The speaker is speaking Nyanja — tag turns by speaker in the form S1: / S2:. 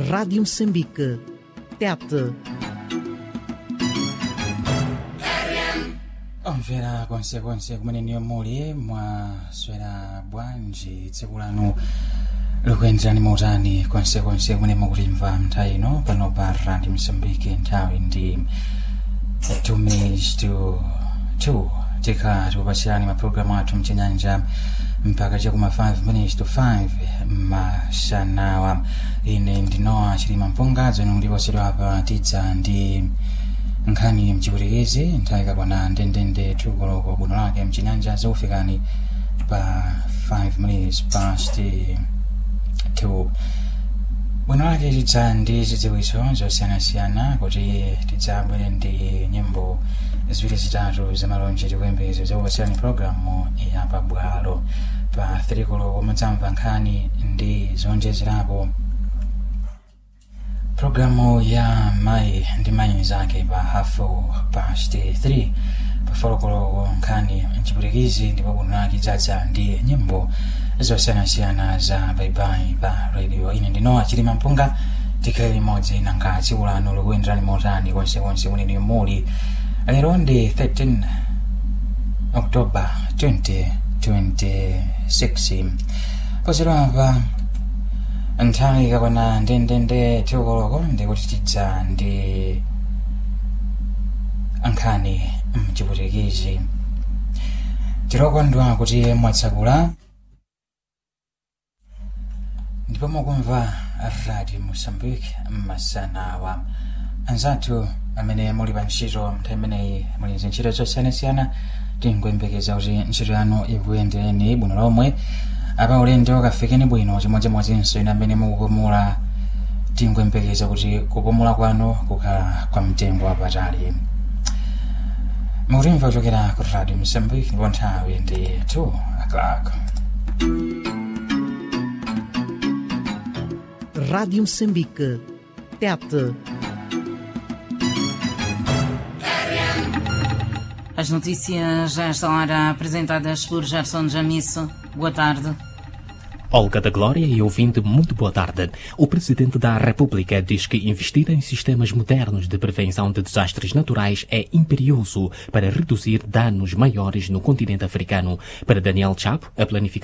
S1: Rádio Moçambique. Tete.
S2: omvera konsekonse kumene niyo muli mwaswera bwanji tsiku lanu likuyenderani mautani konsekonse kumene mukutimva nthawi ino pano pa radio msambiki nthawi ndi 2 minutes to 2 tikha tikupasirani mapulogalamu athu mchinyanja mpaka chakuma 5 minutes to 5 masanawa ine ndinowa chilima mpunga zanu ndiposedwa pa tidza ndi nkhani mchipwitikizi nthawi ikakwana ndendende tukoloko bwino lake mchinyanja zikufikani pa 5 minutes past 2 bwino lake tidza ndi zidziwitso zosiyanasiyana kuti tidzabwere ndi nyimbo ziwiri zitatu zamalonje tikuyembekeza zakupasirani programu ya pabwalo pa 3 koloko mudzamva nkhani ndi zonjezerapo programu ya mai ndi mai zake pa hafu past 3 pafolokoloko nkhani mchipwitikizi ndipo bwino lake dzadza ndi nyimbo zosiyanasiyana za baibai pa radio ine ndinowa chilima mpunga tikhale limodzi nanga tsiku lanu likuyenderani motani konsekonse kuneni muli lero ndi 13 oktoba 2026 pozerapa nthawi ikakwana ndendende tiukoloko ndikuti tidza ndi nkhani mchipwitikizi tirokondwa kuti mwatsakula ndipo mukumva radio mosambike mmasanawa anzathu amene muli pa ntchito nthawi imeneyi muli ntchito zosiyanasiyana tikuyembekeza kuti ntchito yanu ikuyendereni bwino lomwe apa ulendo kafikeni bwino chimodzimodzinso ine amene mukupumula tikuyembekeza kuti kupumula kwanu kukhala kwa mtengo wapatali mukutimva kuchokera ku radio msambiki ndipo nthawi ndi 2 o'clock
S1: Rádio Moçambique. Tete.
S3: As notícias a esta hora apresentadas por Gerson Jamisso. Boa tarde.
S4: Olga da Glória e ouvinte, muito boa tarde. O Presidente da República diz que investir em sistemas modernos de prevenção de desastres naturais é imperioso para reduzir danos maiores no continente africano. Para Daniel Chapo, a planificação